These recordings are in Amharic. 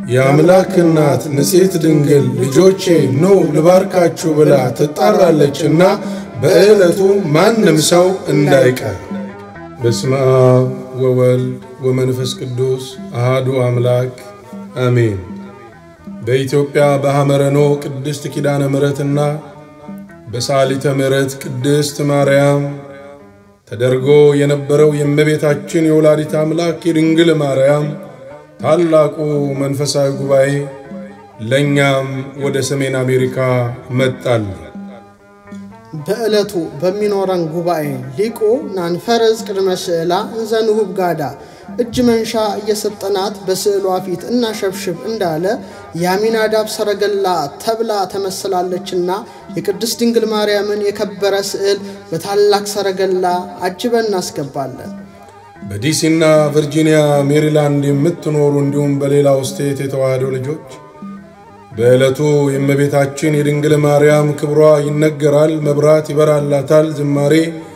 የአምላክ እናት ንጽሕት ድንግል ልጆቼ ኑ ልባርካችሁ ብላ ትጣራለችና በዕለቱ ማንም ሰው እንዳይቀር። በስመ አብ ወወልድ ወመንፈስ ቅዱስ አሃዱ አምላክ አሜን። በኢትዮጵያ በሐመረኖ ቅድስት ኪዳነ ምሕረትና በሳሊተ ምሕረት ቅድስት ማርያም ተደርጎ የነበረው የእመቤታችን የወላዲት አምላክ የድንግል ማርያም ታላቁ መንፈሳዊ ጉባኤ ለእኛም ወደ ሰሜን አሜሪካ መጣል። በዕለቱ በሚኖረን ጉባኤ ሊቁ ናንፈረዝ ቅድመ ስዕላ እንዘንሁብ ጋዳ እጅ መንሻ እየሰጠናት በስዕሏ ፊት እናሸብሽብ እንዳለ የአሚናዳብ ሰረገላ ተብላ ተመስላለችና የቅድስት ድንግል ማርያምን የከበረ ስዕል በታላቅ ሰረገላ አጅበን እናስገባለን። በዲሲና ቨርጂኒያ፣ ሜሪላንድ የምትኖሩ እንዲሁም በሌላው ስቴት የተዋህዶ ልጆች በዕለቱ የእመቤታችን የድንግል ማርያም ክብሯ ይነገራል፣ መብራት ይበራላታል፣ ዝማሬ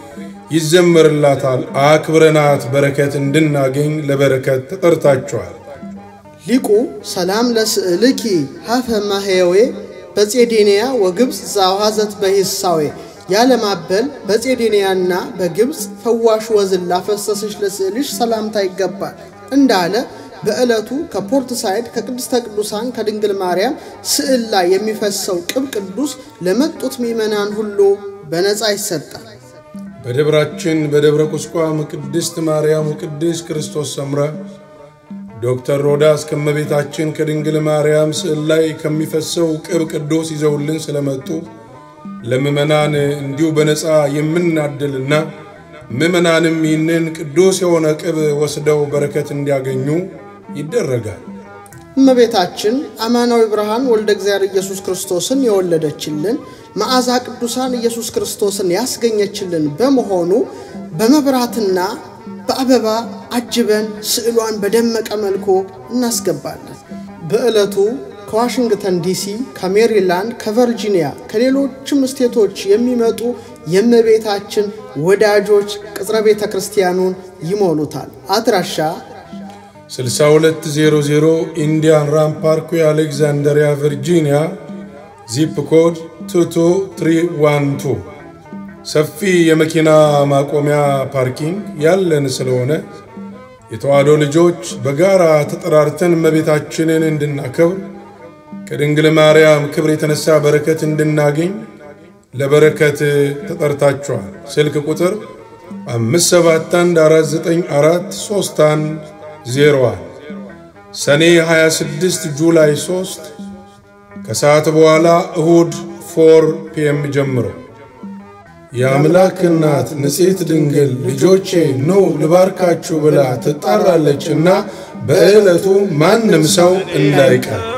ይዘመርላታል። አክብረናት በረከት እንድናገኝ ለበረከት ተጠርታችኋል። ሊቁ ሰላም ለስዕልኪ ሀፈ ማህየዌ በጼዴንያ ወግብፅ ዛውሃዘት በሂሳዌ ያለማበል በጼዴንያና በግብፅ ፈዋሽ ወዝን ላፈሰሰች ለስዕልሽ ሰላምታ ይገባል እንዳለ በዕለቱ ከፖርት ሳይድ ከቅድስተ ቅዱሳን ከድንግል ማርያም ስዕል ላይ የሚፈሰው ቅብ ቅዱስ ለመጡት ምዕመናን ሁሉ በነፃ ይሰጣል። በደብራችን በደብረ ቁስቋም ቅድስት ማርያም ቅድስት ክርስቶስ ሰምራ ዶክተር ሮዳስ ከእመቤታችን ከድንግል ማርያም ስዕል ላይ ከሚፈሰው ቅብ ቅዱስ ይዘውልን ስለመጡ ለምዕመናን እንዲሁ በነፃ የምናድልና ምዕመናንም ይህንን ቅዱስ የሆነ ቅብ ወስደው በረከት እንዲያገኙ ይደረጋል። እመቤታችን አማናዊ ብርሃን ወልደ እግዚአብሔር ኢየሱስ ክርስቶስን የወለደችልን መዓዛ ቅዱሳን ኢየሱስ ክርስቶስን ያስገኘችልን በመሆኑ በመብራትና በአበባ አጅበን ስዕሏን በደመቀ መልኩ እናስገባለን። በዕለቱ ከዋሽንግተን ዲሲ፣ ከሜሪላንድ፣ ከቨርጂኒያ፣ ከሌሎችም ስቴቶች የሚመጡ የእመቤታችን ወዳጆች ቅጽረ ቤተ ክርስቲያኑን ይሞሉታል። አድራሻ 6200 ኢንዲያን ራም ፓርክዌይ አሌክዛንደሪያ ቨርጂኒያ ዚፕ ኮድ 22312 ሰፊ የመኪና ማቆሚያ ፓርኪንግ ያለን ስለሆነ የተዋህዶ ልጆች በጋራ ተጠራርተን እመቤታችንን እንድናከብር ከድንግል ማርያም ክብር የተነሳ በረከት እንድናገኝ ለበረከት ተጠርታችኋል። ስልክ ቁጥር 5714943101 ሰኔ 26 ጁላይ 3 ከሰዓት በኋላ እሁድ 4 ፒኤም ጀምሮ የአምላክ እናት ንጽሕት ድንግል ልጆቼ ኑ ልባርካችሁ ብላ ትጣራለችና በዕለቱ ማንም ሰው እንዳይቀር